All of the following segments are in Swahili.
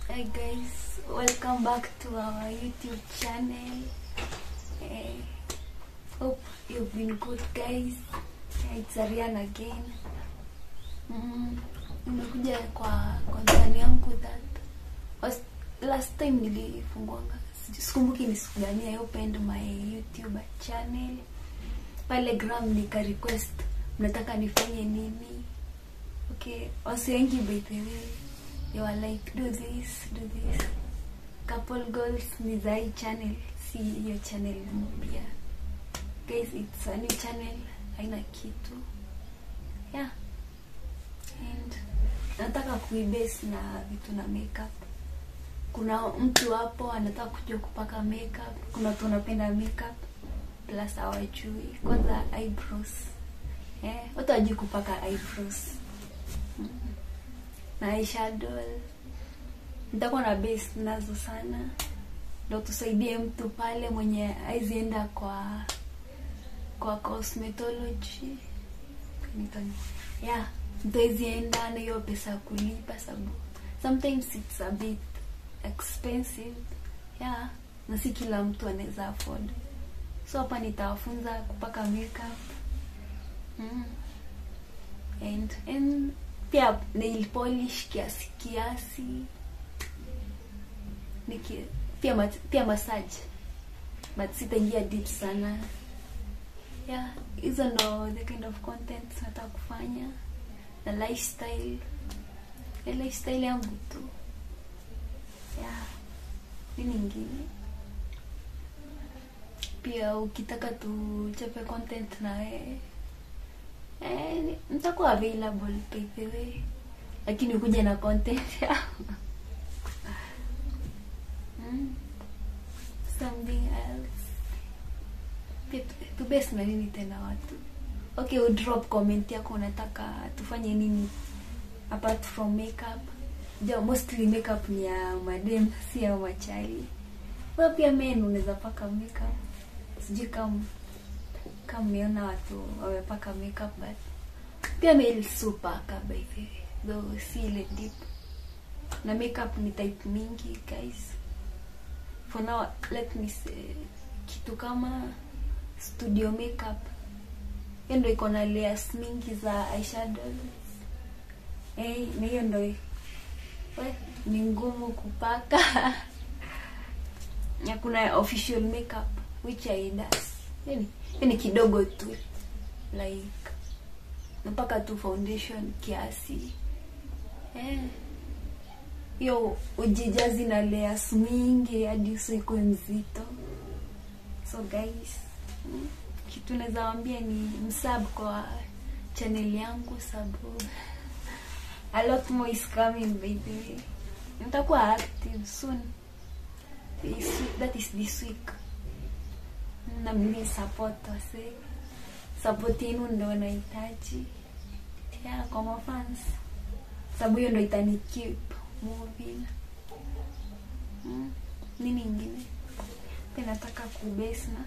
Hi guys, welcome back to our YouTube channel. Eh, hope you've been good guys. Eh, It's Ariane again. Mm, nimekuja kwa concern yangu that was last time nilifunguanga sijui- sikumbuki ni siku gani I opened my YouTube channel pale gram nika request mnataka nifanye nini okay wasi wengi by the way they were like do this do this couple goals ni za hii channel si hiyo channel mpya guys it's a new channel haina kitu yeah and nataka kuibase na vitu na makeup kuna mtu hapo anataka kujua kupaka makeup kuna watu wanapenda makeup plus hawajui kwanza eyebrows eh watu hawajui kupaka eyebrows Mm. na eyeshadow nitakuwa na base nazo sana ndo tusaidie mtu pale mwenye aizienda kwa kwa cosmetology Nitani- yeah mtu aizienda na hiyo pesa ya kulipa sababu sometimes it's a bit expensive yeah na si kila mtu anaweza afford so hapa nitawafunza kupaka makeup mm. and, and pia nail polish kiasi kiasi Niki, pia mat, pia massage but sitaingia deep sana yeah hizo ndo the kind of content nataka kufanya na lifestyle ya lifestyle yangu tu yeah nini ingine pia ukitaka tuchape content na wewe eh, ni- nitakuwa available by the way lakini kuja na content yangu mm. something else pia tu- tubase na nini tena watu okay udrop comment yako unataka tufanye nini apart from makeup ja mostly makeup ni ya madem si ya machali well, pia men unaweza paka makeup sijui kama kama umeona watu wamepaka makeup but pia male supaka by the way though si ile deep na makeup ni type mingi guys for now let me say kitu kama studio makeup hiyo ndo iko na layers mingi za eyeshadows eh na hiyo ndo we, ni ngumu kupaka na kuna official makeup which I does yani yani kidogo tu like napaka tu foundation kiasi eh hiyo ujijazi na layers mingi hadi usiku nzito so guys mm, kitu naweza wambia ni msub kwa channel yangu sabu a lot more is coming by the way nitakuwa active soon this week, that is this week na mni support wase support yenu ndo nahitaji yeah, kwa mafans sababu hiyo ndo itani keep moving mm. nini ingine pia nataka kubase na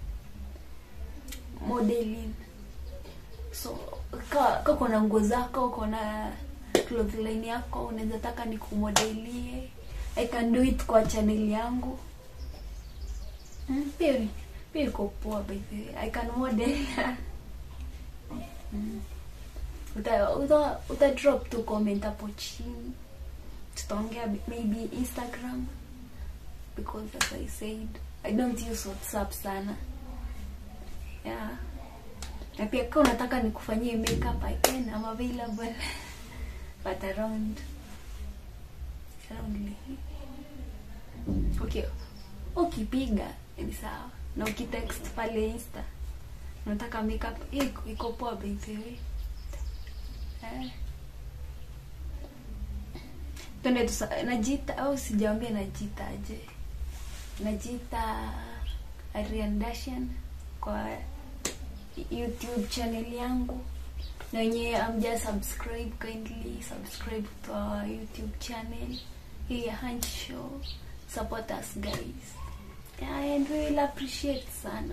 modeling so ka ka uko na nguo zako uko na cloth line yako unaweza taka nikumodelie i can do it kwa channel yangu mm, pia pia iko poa by the way i can model mm. uta, uta, uta drop tu comment hapo chini tutaongea maybe instagram because as i said i don't use whatsapp sana yeah na pia kama unataka nikufanyie makeup i can i'm available but around around okay ukipiga ni sawa na ukitext pale insta unataka makeup iko iko poa by the way eh twende tusa najiita au sijawambia najiita aje najiita Arian Dashan kwa youtube channel yangu na wenyewe amja subscribe kindly subscribe to our youtube channel hii ya Hunch show support us guys yeah, and we will appreciate sana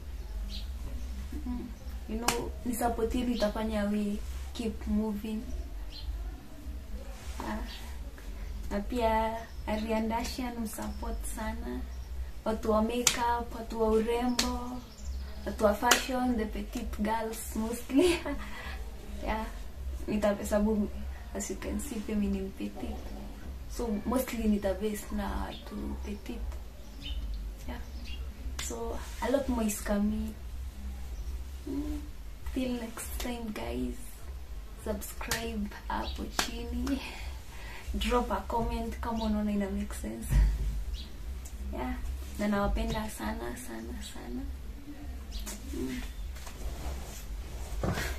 mm. you know ni support hili itafanya we keep moving ah. na pia Arian Dashian msupport sana watu wa makeup watu wa urembo watu wa fashion the petite girls mostly yeah nitahesabu as you can see pia mimi ni petite so mostly nitabase na watu petite yeah so a lot more is coming mm. till next time guys subscribe hapo chini drop a comment kama unaona ina make sense yeah na nawapenda sana sana sana mm.